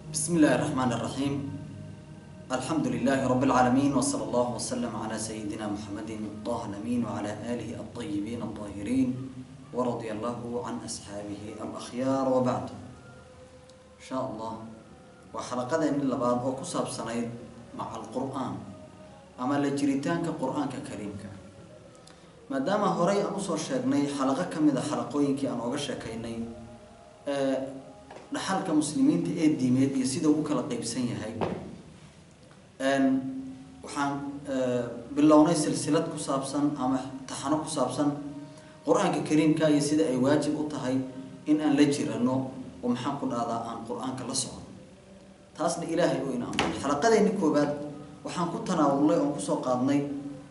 بسم الله الرحمن الرحيم الحمد لله رب العالمين وصلى الله وسلم على سيدنا محمد طه الأمين وعلى آله الطيبين الطاهرين ورضي الله عن أصحابه الأخيار وبعد إن شاء الله وحلقة من اللباد وكسب سنيد مع القرآن أما لجريتان كقرآن ككريم ما دام هوري أمسو شاقني حلقة كمدة حلقوين كي أنا أغشى كيني أه dhaxalka muslimiinta ee diimeed iyo sida uu kala qeybsan yahay waxaan bilownay silsilad ku saabsan ama taxano ku saabsan qur-aanka kariimka iyo sida ay waajib u tahay in aan la jirano oo maxaan ku dhahdaa aan qur-aanka la socdo taasna ilaahay u inaamay xalaqadeenni koobaad waxaan ku tanaawulnay oon kusoo qaadnay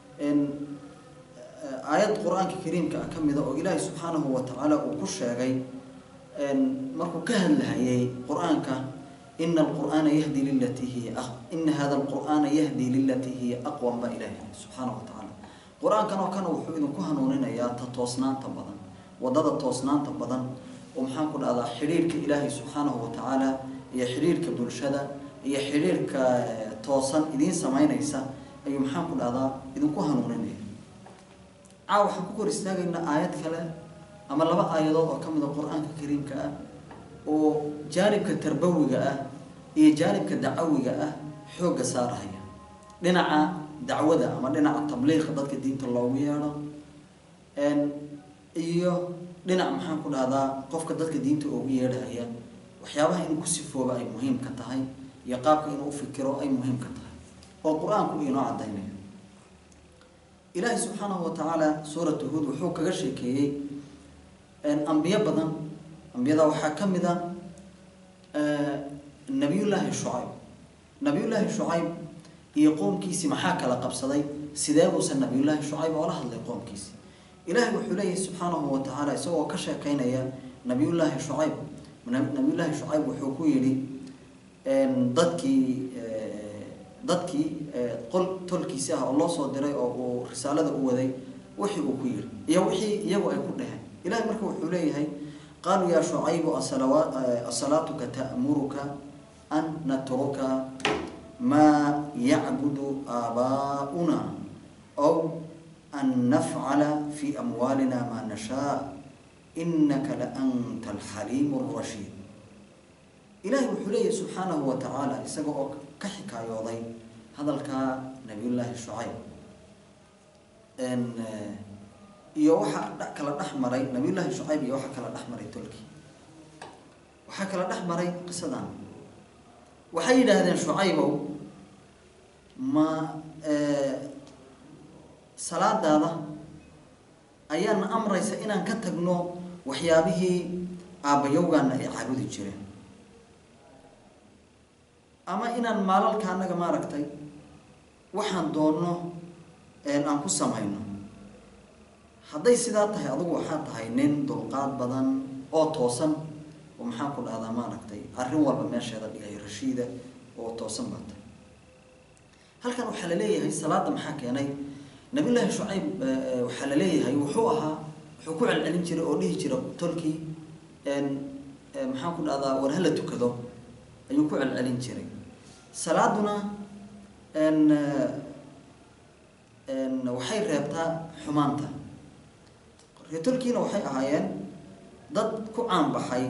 aayad qur-aanka kariimka ah ka mida oo ilaahay subxaanahu wa tacaala uu ku sheegay markuu ka hadlahayay qur-aanka ina alqur'aana yahdi lilatii hiya ina hada alqur'aana yahdi lilatii hiya aqwam baa ilahi subxaana wa tacaala qur-aankan oo kana wuxuu idinku hanuuninayaa ta toosnaanta badan wadada toosnaanta badan oo maxaan ku dhahdaa xidhiirka ilaahay subxaanahu wa tacaala iyo xidhiirka bulshada iyo xidhiirka toosan idiin samaynaysa ayuu maxaan ku dhahdaa idinku hanuuninaya caa waxaan ku kor istaagaynaa aayad kale ama laba aayadood oo ka mid a qur-aanka kariimka ah oo jaanibka tarbawiga ah iyo jaanibka dacawiga ah xoogga saarahaya dhinaca dacwada ama dhinaca tabliiqa dadka diinta loogu yeedho iyo dhinac maxaan ku dhahdaa qofka dadka diinta ugu yeedhahaya waxyaabaha inuu ku sifooba ay muhiim ka tahay iyo qaabka inuu ufikiro ay muhiim ka tahay oo qur-aanku inoo cadaynayo ilaahay subxaanahu wa tacaala suuratu huod wuxuu kaga sheekeeyey ambiyo badan ambiyada waxaa ka mid a nabiyullaahi shucayb nabiyullaahi shucayb iyo qoomkiisii maxaa kala qabsaday sidee buusan nabiyullaahi shucayb oola hadlay qoomkiisi ilaahay wuxuu leeyahay subxaanahu wa tacaala isagoo ka sheekeynaya nabiyullaahi shucayb nabiyullaahi shucayb wuxuu ku yidhi dadkii dadkii qol tolkiisi ah oo loo soo diray oo uu risaalada u waday wixii uu ku yidhi iyo wixii iyagu ay ku dheheen ilahay marka wuxuu leeyahay qaaluu yaa shucaybu asalaatuka ta'muruka an natruka maa yacbudu aabaa'una aw an nafcala fi amwaalina maa nashaa inaka la anta alxaliimu alrashiid ilahay wuxuu leeyahay subxaanahu wa tacaala isaga oo ka xikaayooday hadalkaa nabiyullaahi shucayb iyo waxaa kala dhex maray nabiyullaahi shucayb iyo waxaa kala dhex maray tolki waxaa kala dhex maray qisadan waxay yidhaahdeen shucaybow ma salaadaada ayaana amraysa inaan ka tagno waxyaabihii aabbayowgaana ay caabudi jireen ama inaan maalalka annaga maaragtay waxaan doonno aan ku samayno hadday sidaa tahay adugu waxaa tahay nin dulqaad badan oo toosan oo maxaan ku dhahdaa maaragtay arrin walba meesheeda dhigay rashiida oo toosan baa tahay halkan waxaa la leeyahay salaada maxaa keenay nabiyullaahi shucayb waxaa la leeyahay wuxuu ahaa wuxuu ku celcelin jiray oo dhihi jira tolkii maxaan ku dhahdaa war hala tukado ayuu ku celcelin jiray salaaduna waxay reebtaa xumaanta reetolkiina waxay ahaayeen dad ku caanbaxay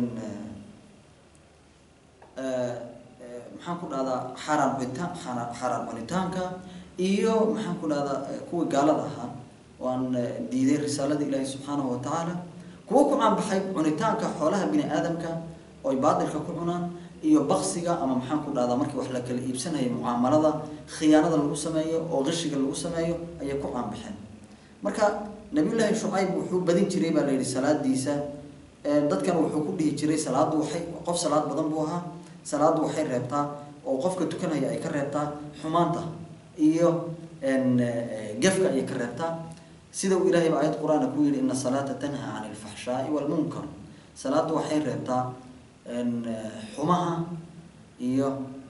maxaan ku dhahdaa xaaraan cunitaan xaaraan cunitaanka iyo maxaan ku dhahdaa kuwii gaalada ahaa oo aan diiday risaalada ilaahi subxaanahu wa tacaala kuwo ku caanbaxay cunitaanka xoolaha bini aadamka oo ay baatilka ku cunaan iyo baksiga ama maxaan ku dhahdaa markii wax la kala iibsanaya mucaamalada khiyaanada lagu sameeyo oo qishiga lagu sameeyo ayay ku caanbaxeen marka nabiyullaahi shucayb wuxuu badin jiray baa la yidhi salaadiisa dadkan wuxuu ku dhihi jiray salaaddu waxay qof salaad badan buu ahaa salaaddu waxay reebtaa oo qofka tukanaya ay ka reebtaa xumaanta iyo gefka ayay ka reebtaa sida uu ilaahay ba aayad qur-aana ku yidhi ina salaata tanha can alfaxshaai walmunkar salaaddu waxay reebtaa xumaha iyo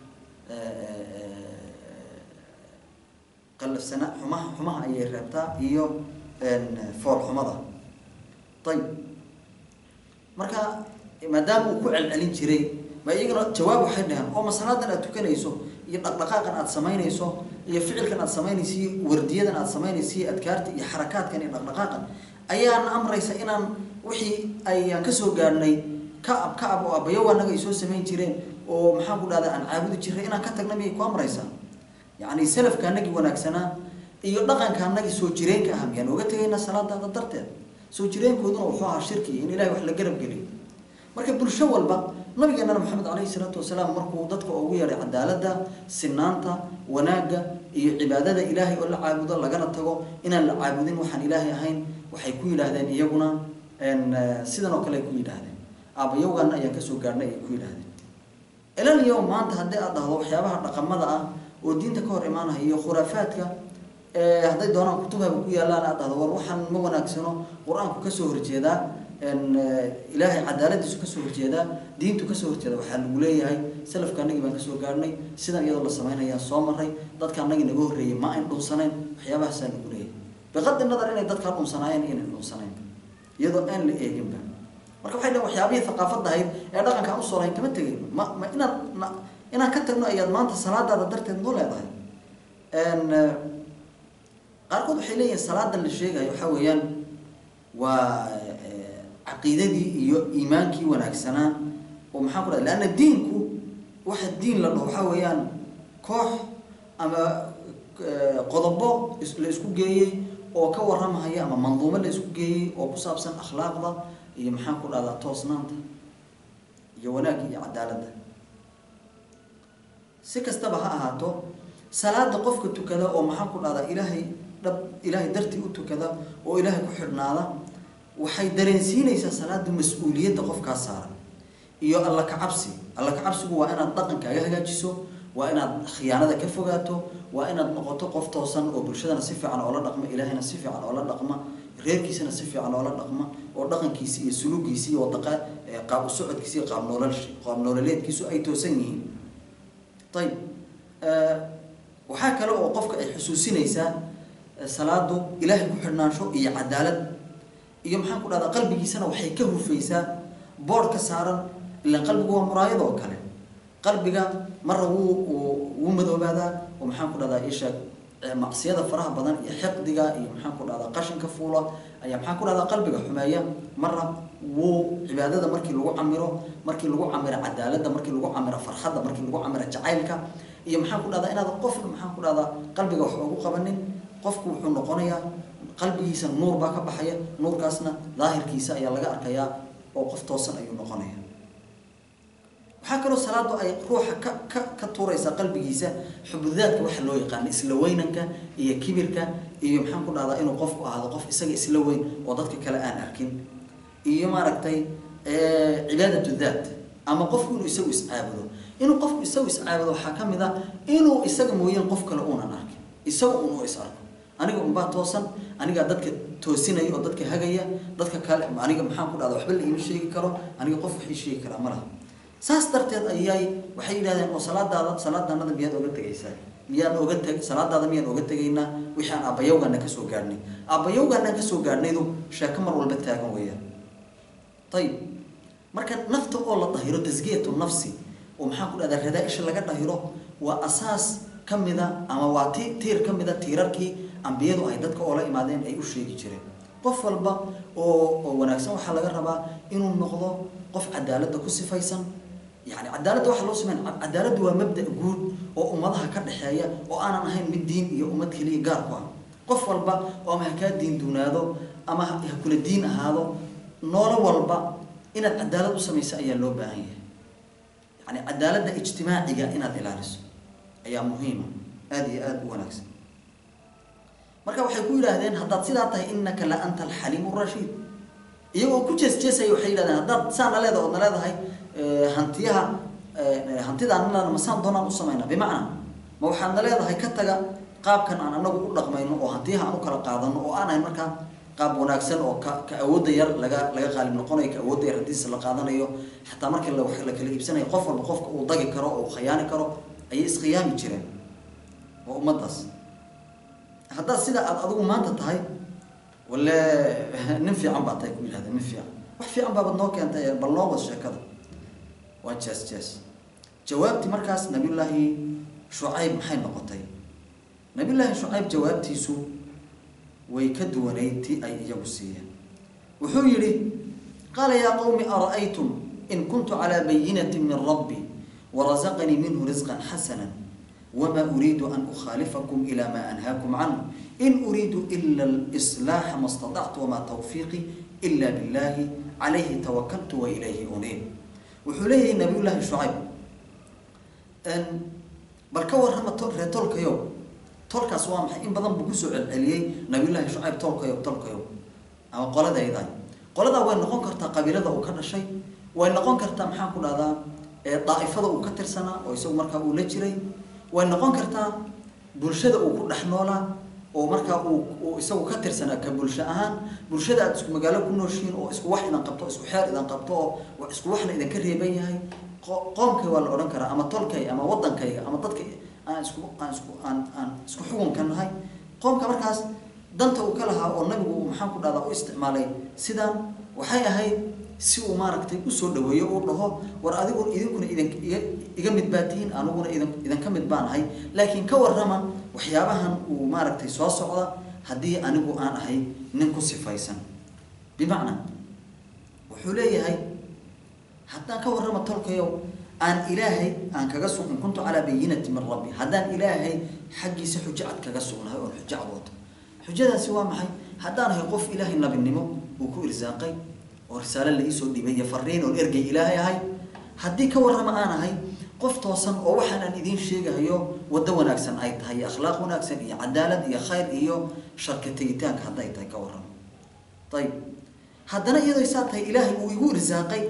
qalafsana xumaha xumaha ayay reebtaa iyo foolxumada ayib marka maadaama uu ku celcelin jiray ma iyagana jawaab waxay dhaheen oo ma salaadan aad tukanayso iyo dhaqdhaqaaqan aad samaynayso iyo ficilkan aad samaynayso iyo wardiyadan aad samaynayso iyo adkaarta iyo xarakaadkan iyo dhaqdhaqaaqan ayaana amraysa inaan wixii ayaan kasoo gaadhnay kacab kacab oo abayow anaga ay soo samayn jireen oo maxaan ku dhahda aan caabudi jiray inaan ka tagna miyay ku amraysaa yacni salafka anagii wanaagsanaa iyo dhaqanka anagii soo jireenka ah miyaan oga tegaynaa salaadaada darteed soo jireenkooduna wuxuu ahaa shirki in ilahay wax la garab geliyo marka bulsho walba nabigeenana maxamed calayhi salaatu wasalaam markuu dadka ugu yeedhay cadaaladda sinaanta wanaagga iyo cibaadada ilaahay oo la caabudo lagana tago inaan la caabudin waxaan ilaahay ahayn waxay ku yidhaahdeen iyaguna sidan oo kale ay ku yidhaahdeen aabayowgan ayaan kasoo gaadhnay ay ku yidhaahdeen ilal yow maanta haddii aad dhahdo waxyaabaha dhaqamada ah oo diinta ka hor imaanaya iyo khuraafaadka hadday doonaan kutubhaba ku yaallaan aad dhahdo war waxaan ma wanaagsano qur-aanku kasoo horjeedaa ilaahay cadaaladiisu kasoo horjeedaa diintu kasoo horjeeda waxaa lagu leeyahay salafka anagii baan kasoo gaadhnay sidan iyadoo la samaynayaa soo maray dadka anagii naga horreeyay ma ayn dhunsanayn waxyaabahasaa lagu leeyahay biqadi nadar inay dadkaa dhunsanaayeen inay dhunsanayn iyadoo aan la eeginba marka waxay dhahen waxyaabihii thaqaafadda ahayd ee dhaqankaan usoo lahayn kama tegayno ma ma inaad ma inaan ka tagno ayaad maanta salaadaada darteed noo leedahay qaarkood waxay leeyihin salaadan la sheegayo waxaa weeyaan waa caqiidadii iyo iimaankii wanaagsanaa oo maxaan ku dhaha leanna diinku waxa diin la dhaho waxaa weeyaan koox ama qodobo la isku geeyey oo ka warramahaya ama manduumo la isku geeyey oo ku saabsan akhlaaqda iyo maxaan ku dhahdaa toosnaanta iyo wanaagga iyo cadaaladda si kastaba ha ahaato salaada qofka tukada oo maxaan ku dhahdaa ilaahay dhab ilaahay dartii u tukada oo ilaahay ku xidhnaada waxay dareensiinaysaa salaada mas-uuliyadda qofkaa saaran iyo alla kacabsi alla kacabsigu waa inaad dhaqankaaga hagaajiso waa inaad khiyaanada ka fogaato waa inaad noqoto qof toosan oo bulshadana si fiican oola dhaqma ilaahayna si fiican oola dhaqma reerkiisana si fiican oola dhaqma oo dhaqankiisi iyo suluugiisi iyo wadaqa qaab u socodkiisi iyo qaab noolal qaab noololeedkiisu ay toosan yihiin ayib waxaa kale oo qofka ay xusuusinaysaa salaadu ilaahay ku xidhnaansho iyo cadaalad iyo maxaan ku dhahdaa qalbigiisana waxay ka hufaysaa boodh ka saaran ilaan qalbigu waa muraayad oo kale qalbiga marra wuu wuu madoobaadaa oo maxaan ku dhahdaa isha macsiyada faraha badan iyo xiqdiga iyo maxaan ku dhahdaa qashinka fuula ayaa maxaan ku dhahdaa qalbiga xumeeya marra wuu cibaadada markii lagu camiro markii lagu camiro cadaaladda markii lagu camiro farxadda markii lagu camiro jacaylka iyo maxaan ku dhahdaa inaad qofna maxaan ku dhahdaa qalbiga wax ugu qabanin qofku wuxuu noqonayaa qalbigiisa nuur baa ka baxaya nuurkaasna daahirkiisa ayaa laga arkayaa oo qof toosan ayuu noqonaya waxaa kaloo salaadu ay ruuxa ka ka ka tuuraysaa qalbigiisa xubudaadka waxa loo yaqaano isla weynanka iyo kibirka iyo maxaan ku dhahdaa inuu qofku ahaado qof isaga isla weyn oo dadka kale aan arkin iyo maaragtay cibaadatu daat ama qofku inuu isagu iscaabudo inuu qofku isagu iscaabudo waxaa ka mid a inuu isaga mooyeen qof kale uunan arkin isaga unuu is arko aniga unbaa toosan anigaa dadka toosinaya oo dadka hagaya dadka kale aniga maxaan ku dhahda waxba la iima sheegi karo aniga qof wax ii sheegi karaa ma laha saas darteed ayay waxay yidhahdeen oo salaadaada salaadaanada miyaad oga tegaysaa miyaan oga teg salaadaada miyaan oga tegaynaa wixii aan aabbayawgaana kasoo gaadhnay aabbayawgaanaan kasoo gaadhnaydu sheeko mar walba taagan weeyaan ayib marka nafta oo la dahiro tasgiyatu nafsi oo maxaan ku dhahdaa radaa-isha laga dhahiro waa asaas ka mida ama waa ti tiir ka mida tiirarkii ambiyadu ay dadka oola imaadeen ay u sheegi jireen qof walba oo oo wanaagsan waxaa laga rabaa inuu noqdo qof cadaaladda ku sifaysan yani cadaaladda waxaa loo sameyn cadaaladdu waa mabda guud oo ummadaha ka dhexeeya oo aanan ahayn mid diin iyo ummad keliya gaar ku ah qof walba oo ama ha kaa diin duunaado ama ha kula diin ahaado noolo walba inaad cadaalad u samayso ayaa loo baahan yahay yani cadaaladda ijtimaaciga inaad ilaaliso ayaa muhiima aada iyo aada u wanaagsan marka waxay ku yidhaahdeen haddaad sidaa tahay inaka la anta alxaliimu rashiid iyagoo ku jees jeesaya waxay yidhahdeen haddaad saa na leedahay ood na leedahay hantiyaha hantidaanana masaan doonaan u samaynaa bimacnaa ma waxaad na leedahay ka taga qaabkan aan anagu u dhaqmayno oo hantiyaha aan u kala qaadano oo aan ahayn markaa qaab wanaagsan oo ka ka awoodda yar laga laga qaalib noqonayo ka awoodda yar haddiisa la qaadanayo xataa markii la la kala iibsanayo qof walba qofka uu dagi karo oo khiyaani karo ayay iskhiyaami jireen waa ummaddaas haddaad sida aad adigu maanta tahay wale nin fiican baa tahay ku yidhahda nin fiican wax fiican baabaad noo keentay bal noo wad sheekada waa jees jees jawaabtii markaas nabiyullaahi shucayb maxay noqotay nabiyullaahi shucayb jawaabtiisu way ka duwanayd tii ay iyagu siiyeen wuxuu yidhi qaala yaa qowmi ara'aytum in kuntu calaa bayinati min rabbi warazaqanii minhu risqan xasana wma uriidu an ukhaalifakum ila ma anhaakum canhu in uriidu ila lslaaxa ma staطactu wamaa tawfiiqii ila billahi calayhi tawakaltu wa ilayhi uniib wuxuu leeyahay nabiy llaahi shucayb bal ka warrama ree tolkayo tolkaas waa maxay in badan buu kusoo celceliyey nabiy llaahi shucayb tolkayo tolkayo ama qoladayda qoladaa way noqon kartaa qabiilada uu ka dhashay way noqon kartaa maxaan ku dhahdaa daa'ifada uu ka tirsanaa oo isagu markaa uu la jiray way noqon kartaa bulshada uu ku dhex noolaa oo markaa uu uu isagu ka tirsanaa ka bulsho ahaan bulshada aad isku magaalo ku nooshihiin oo isku wax idan qabto isku xeer idan qabto oo isku waxna idinka reeban yahay qoomkay waa la odhan karaa ama tolkay ama waddankayga ama dadka aan isku aan isku aan aan isku xukunka nahay qoomka markaas danta uu ka lahaa oo nabigu uu maxaan ku dhahdaa u isticmaalay sidaan waxay ahayd si uu maaragtay usoo dhaweeyo uu dhaho war adigu idinkuna idin iga iga mid baa tihiin aniguna idin idinka mid baan ahay laakiin ka warrama waxyaabahan uu maaragtay soo socda haddii anigu aan ahay nin ku sifaysan bimacnaa wuxuu leeyahay haddaan ka warrama tolkayow aan ilaahay aan kaga sug in kuntu calaa bayinati min rabbi haddaan ilaahay xaggiisa xujo cad kaga sugnahay oon xujo cad wato xujadaasi waa maxay haddaan ahay qof ilaahay nabinimo uu ku irsaaqay oo risaale la iisoo dhibay iyo fariin oon ergey ilaahay ahay haddii ka warrama aan ahay qof toosan oo waxaan aan idiin sheegayo waddo wanaagsan ay tahay iyo akhlaaq wanaagsan iyo cadaalad iyo khayr iyo sharka tegitaanka hadday tahay ka warrama ayib haddana iyadoo saa tahay ilaahay uu igu irsaaqay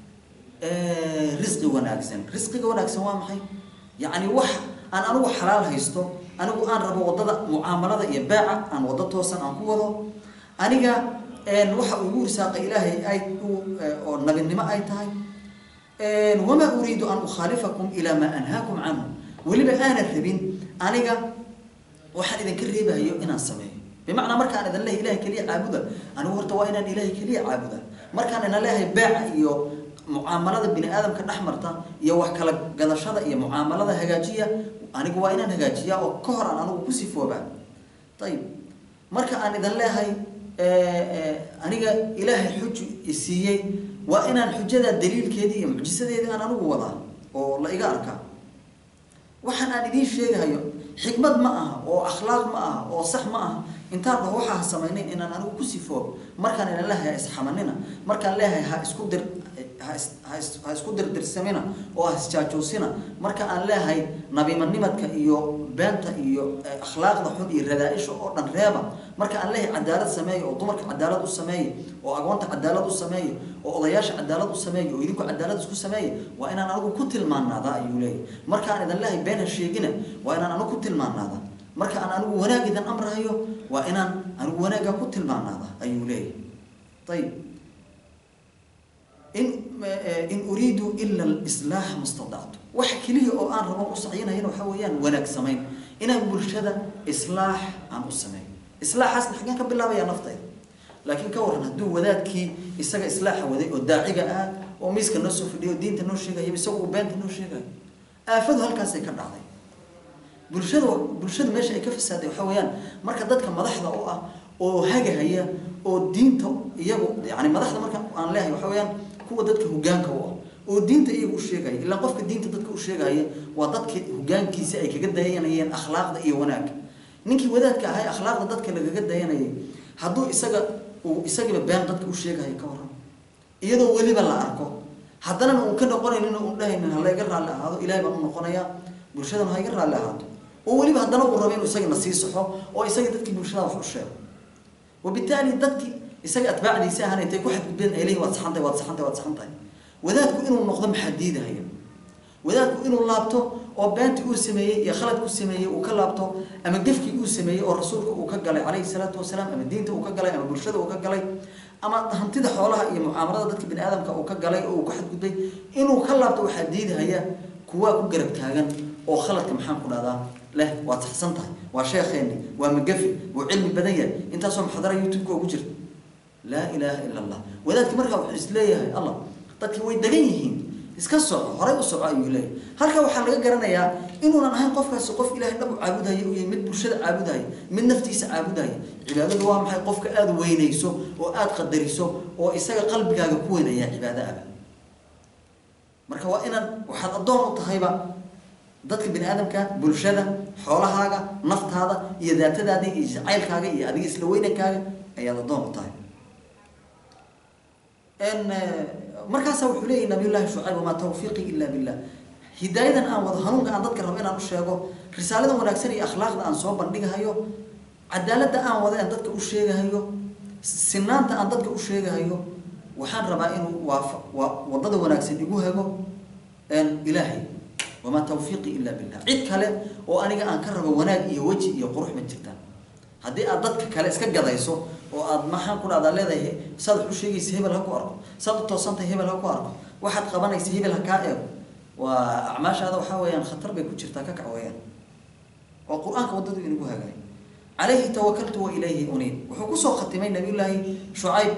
risqi wanaagsan risqiga wanaagsan waa maxay yacni wax aan anigu xalaal haysto anigu aan rabo waddada mucaamalada iyo baaca aan waddo toosan aan ku wado aniga waxa uu igu irsaaqay ilaahay ay oo nabinimo ay tahay wamaa uriidu an ukhaalifakum ilaa maa anhaakum canhu weliba aanan rabin aniga waxaan idinka reebahayo inaan sameeyo bimacnaa markaan idin leehay ilahay keliya caabuda anigu horta waa inaan ilaahay keliya caabuda markaan idin leehay baaca iyo mucaamalada bini aadamka dhex marta iyo wax kala gadashada iyo mucaamalada hagaajiya anigu waa inaan hagaajiyaa oo ka hor aan anigu ku sifoobaa ayib marka aan idin leehay aniga ilaahay xuju isiiyey waa inaan xujada daliilkeedii iyo mucjisadeedii aan anigu wadaa oo la iga arkaa waxaan aan idiin sheegahayo xikmad ma aha oo akhlaaq ma aha oo sax ma aha intaan dhaho waxaa samaynayn inaan anigu ku sifoobo markaan idin leehay ha isxamanina markaan leehay ha isku dir ha isku dirdirsamina oo ha isjaajoosina marka aan leehay nabimanimadka iyo beenta iyo akhlaaqda xun iyo radaa-isha oo dhan reeba marka aan leehay cadaalad sameeya oo dumarka cadaalad u sameeya oo agoonta cadaalad u sameeya oo odayaasha cadaalad u sameeya oo idinku cadaalad isku sameeya waa inaan anigu ku tilmaanaada ayuu leeyahy marka aan idin leehay been ha sheegina waa inaan anigu ku tilmaanaada marka aan anigu wanaag idin amrahayo waa inaan anigu wanaagga ku tilmaanaada ayuu leeyahy ayib in in uriidu ila lislaaxa mastadactu waxa keliya oo aan rabo u sacyinayana waxaa weeyaan wanaag samayn inaan bulshada islaax aan u sameeyo islaaxaasna xaggeen ka bilaabaya naftayda laakiin ka waran hadduu wadaadkii isaga islaaxa waday oo daaciga ah oo miiska noo soo fadhiyo oo diinta noo sheegaya isaga uu beenta noo sheegayo aafadu halkaasay ka dhacday bulshada bulshada meesha ay ka fasaaday waxaa weeyaan marka dadka madaxda u ah oo hagahaya oo diinta iyagu yani madaxda marka aan leehay waxaa weeyaan kuwa dadka hogaanka u ah oo diinta iyagu u sheegaya ilaa qofka diinta dadka u sheegaya waa dadka hogaankiisa ay kaga dayanayeen akhlaaqda iyo wanaagga ninkii wadaadka ahay akhlaaqda dadka lagaga dayanayay hadduu isaga uu isagiiba been dadka u sheegayo ka waran iyadoo weliba la arko haddana uu ka noqonaynin uu dhahaynin ha layga raalli ahaado ilahay baan u noqonayaa bulshadana ha iga raalli ahaato oo weliba haddana uu rabo inuu isagana sii saxo oo isaga dadkii bulshada wax u sheego wabitaali dadkii isaga atbaacdiisa ahaan intay ku xadgudbeen ay leeyihin waad saxantahay waad saxantahay waad saxantahay wadaadku inuu noqdo maxaa diidahaya wadaadku inuu laabto oo beentii uu sameeyey iyo khaladku sameeyey uu ka laabto ama gefkii uu sameeyey oo rasuulka uu ka galay calayhi salaatu wasalaam ama diinta uu ka galay ama bulshada uu ka galay ama hantida xoolaha iyo mucaamalada dadka bini aadamka uu ka galay oo uu ka xadgudbay inuu ka laabto waxaa diidahaya kuwaa ku garab taagan oo khaladka maxaan ku dhahdaa leh waad saxsan tahay waa sheekheeni waa magafi wuu cilmi badan yahay intaasoo muxadara youtube-ka ugu jirta laa ilaaha ila allah wadaadki markaa wuxuu isleeyahay allah dadki way degan yihiin iska soco horay u soco ayuu leeyahy halka waxaa laga garanayaa inuunan ahayn qofkaasi qof ilaahay dhab u caabudaya u yahay mid bulshada caabudaya mid naftiisa caabudaya cibaadadu waa maxay qofka aada weynayso oo aada qadariso oo isaga qalbigaaga ku weynayaa cibaado aba marka waa inaan waxaad addoon u tahayba dadka bini aadamka bulshada xoolahaaga naftaada iyo daatadaada iyo jacaylkaaga iyo adiga isla weynankaaga ayaad addoon u tahay markaasa wuxuu leeyahy nabiy llahi shucayb wamaa tawfiiqii ila billah hidaayadan aan wado hanuunka aan dadka rabo inaan u sheego risaalada wanaagsan iyo akhlaaqda aan soo bandhigahayo cadaaladda aan wado aan dadka u sheegahayo sinaanta aan dadka u sheegahayo waxaan rabaa inuu waafa waa wadada wanaagsan igu hago ilaahay wamaa tawfiiqii ila billah cid kale oo aniga aan ka rabo wanaag iyo weji iyo qurux ma jirtaan haddii aad dadka kale iska gadayso oo aad maxaan ku dhahdaa leedahay saad wax u sheegaysa hebel ha ku arko saad u toosantahay hebel ha ku arko waxaad qabanaysa hebel ha kaa eego waa acmaashaada waxaa weeyaan khatar bay ku jirtaa ka kac weeyaan oo qur-aanka waddadu inagu hagaay calayhi tawakaltu wa ilayhi uniib wuxuu kusoo khatimay nabiyullaahi shucayb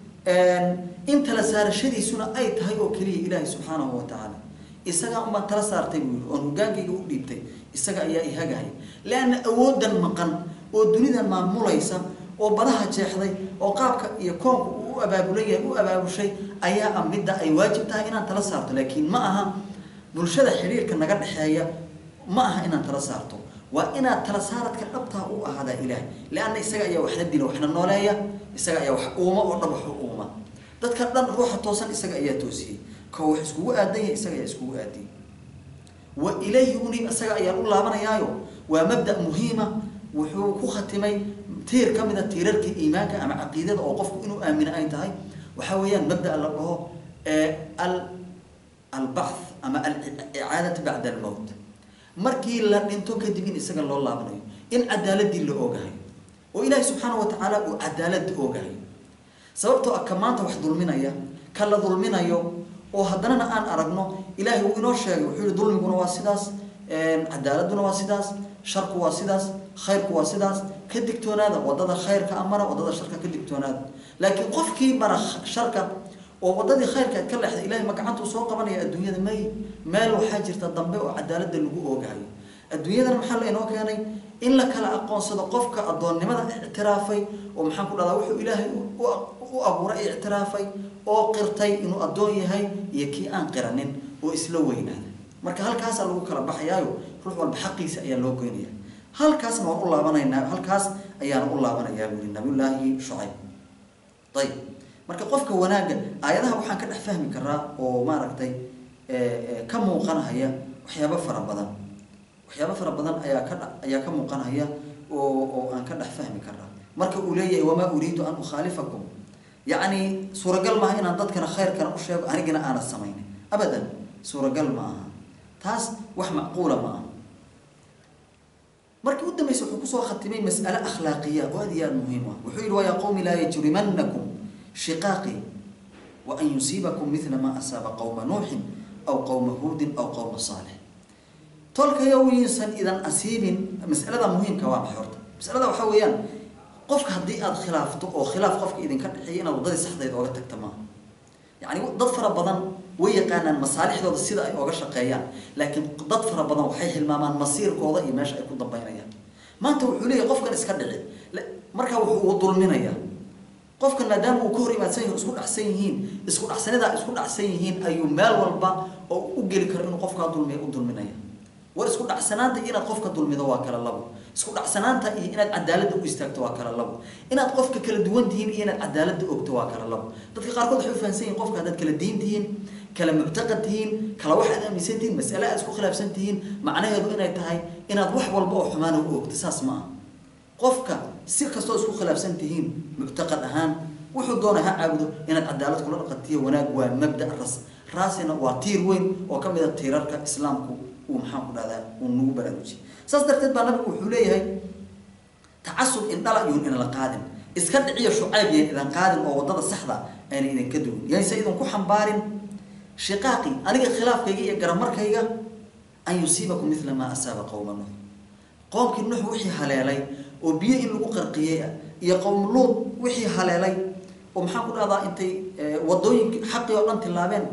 in tala saarashadiisuna ay tahay oo keliya ilaahay subxaanahu wa tacaala isagaa unbaan tala saartay buu yidhi oon hogaankayga u dhiibtay isaga ayaa ihagahaya leanna awoodan maqan oo dunidan maamulaysa oo badaha jeexday oo qaabka iyo koonka uu u abaabulan yahay u abaabushay ayaa ah midda ay waajib tahay inaan tala saarto laakiin ma aha bulshada xidhiirka naga dhexeeya ma aha inaan tala saarto waa inaad tala saaradka dhabtaa u ahaadaa ilaahay leanna isaga ayaa waxna dila waxna nooleeya isaga ayaa wax uuma oo dhan waxu uuma dadka dhan ruuxa toosan isaga ayaa toosiyey ko wax iskugu aadan yahay isaga ayaa iskugu aadiyey wa ilayhi uniib isaga ayaan u laabanayaayo waa mabda muhiima wuxuu ku khatimay tiir ka mida tiirarkii iimaanka ama caqiidada oo qofku inuu aamino ay tahay waxaa weeyaan mabda la dhaho al albath ama alicaadatu bacda almowt markii la dhinto kadib in isaga loo laabanayo in cadaaladii la ogahayo oo ilaahi subxaana wa tacaala uu cadaalada ogahayo sababtoo ah ka maanta wax dulminaya ka la dulminayo oo haddanana aan aragno ilaahay uu inoo sheegay wuxuu yihi dulmiguna waa sidaas cadaaladuna waa sidaas sharku waa sidaas khayrku waa sidaas ka digtoonaada wadada khayrka amara wadada sharka ka digtoonaada laakiin qofkii mara sharka oo wadadii khayrka ka leexda ilahay ma gacantuu soo qabanaya adduunyada may meel waxaa jirta dambe oo cadaalada lagu oogahayo adduunyadana maxaa la inoo keenay in la kala aqoonsado qofka addoonnimada ictiraafay oo maxaan ku dhahdaa wuxuu ilaahay u abuuray ictiraafay oo qirtay inuu addoon yahay iyo kii aan qiranin oo isla weynaada marka halkaasaa lagu kala baxayaayo ruux walba xaqiisa ayaa loo goynaya halkaasna waan u laabanaynaa halkaas ayaana u laabanayaa buu yihi nabiyullaahi shucayb ayib marka qofka wanaagga aayadaha waxaan ka dhex fahmi karaa oo maaragtay ka muuqanhaya waxyaabo fara badan waxyaabo fara badan ayaa ka ayaa ka muuqanhaya oo oo aan ka dhex fahmi karaa marka uu leeyahay wamaa uriidu an ukhaalifakum yacni suuragal maaha inaan dadkana khayrkana u sheego anigana aanad samaynin abadan suuragal ma aha taas wax macquula ma aha markii u dambaysa wuxuu kusoo khatimay mas'ale akhlaaqiya oo aad iyo aada muhiim ah wuxuu yihi wayaa qowmi laa yajrimanakum shiqaaqi wa an yusiibakum midla maa asaaba qowma nuuxin aw qowma huudin aw qowma saalix tolkayo wiinsan idan asiibin mas'alada muhiimka waa maxay horta masalada waxaa weeyaan qofka haddii aada khilaafto oo khilaaf qofka idinka dhexeeya inaad waddadii saxdeed ooga tagta maaha yacni dad fara badan way yaqaanaan masaalixdooda sida ay ooga shaqeeyaan laakiin dad fara badan waxay hilmaamaan masiirkooda iyo meesha ay ku dambaynayaan maanta wuxuu leeyahay qofkan iska dhici markaa wuxuu u dulminayaa qofkan maadaama uu ka hor imaadsan yahi isku dhacsan yihiin isku dhacsanidaa isku dhacsan yihiin ayuu meel walba oo u geli karo inuu qofkaa dulmiya u dulminaya war isku dhacsanaanta inaad qofka dulmido waa kala labo isku dhacsanaanta iyo inaad cadaaladda u istaagto waa kala labo inaad qofka kala duwan tihiin iyo inaad cadaaladda ogto waa kala labo dadka qaarkood waxay u fahansan yihin qofka haddaad kala diin tihiin kala muctaqad tihiin kala wax aad aaminsan tihiin mas'ale aad isku khilaafsan tihiin macnaheedu inay tahay inaad wax walba oo xumaana u ogto saas ma aha qofka si kastoo isku khilaafsan tihiin muctaqad ahaan wuxuu doonay ha caabudo inaad cadaalad kula dhaqantiyo wanaag waa mabda ras raasina waa tiir weyn oo ka mid a tiirarka islaamku uu maxaan ku dhahdaa uu nagu baraarujiyay saas darteed baa nabigu wuxuu leeyahay tacasub indhala iyun inala qaadin iska dhiciyo shucayb yayn idan qaadin oo waddada saxda ayna idinka duwin yayse idinku xambaarin shiqaaqi aniga khilaafkayga iyo garamarkayga an yusiibakum mila maa asaaba qowma nuux qoomkii nuux wixii haleelay oo biyo in lagu qarqiyey ah iyo qowm luud wixii haleelay oo maxaan ku dhahdaa intay wadooyinki xaqii oo dhan tilaabeen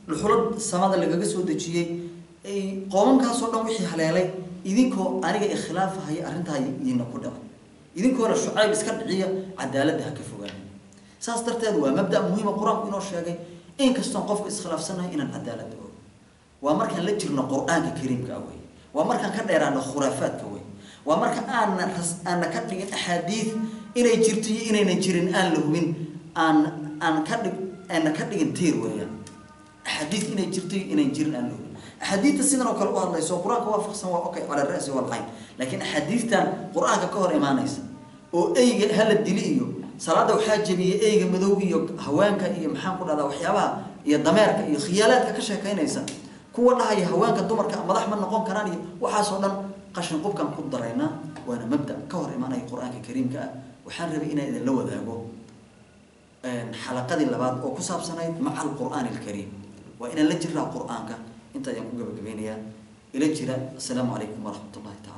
dhuxulad samada lagaga soo dejiyey qoomamkaasoo dhan wixii haleelay idinkoo aniga ikhilaafahaya arrintaa idinna ku dhacay idinkoona shucayb iska dhiciya cadaaladda ha ka fogaan saas darteed waa mabda muhiima qur-aanku inoo sheegay inkastoon qofku iskhilaafsanahay inaan cadaaladda og waa markaan la jirno qur-aanka kariimka ah wey waa markaan ka dheeraano khuraafaadka wey waa marka aana ras aana ka dhigin axaadiid inay jirto iyo inaynan jirin aan la hubin aan aan ka dhig aana ka dhigin tiir weeyaan axaadiid inay jirto iyo inayn jirin aan la hubin axaadiidta sidan oo kale u hadlayso qur-aanka waafaqsan waa okay cala ra'si walcayn laakiin axaadiidtan qur-aanka ka hor imaanaysa oo eyga hala dili iyo salaada waxaa jebiyey eyga madow iyo haweenka iyo maxaan ku dhahdaa waxyaabaha iyo dameerka iyo khiyaalaadka ka sheekaynaysa kuwa dhahaya haweenka dumarka madax ma noqon karaan iyo waxaasoo dhan qashin qubkan ku daraynaa waana mabda ka hor imaanaya qur-aanka kariimka ah waxaan rabay inaan idinla wadaago xalaqadii labaad oo ku saabsanayd maca alqur'aani alkariim waa inaan la jiraa qur-aanka inta ayaan ku gabagabeynayaa ila jira assalaamu calaykum waraxmat ullahi taala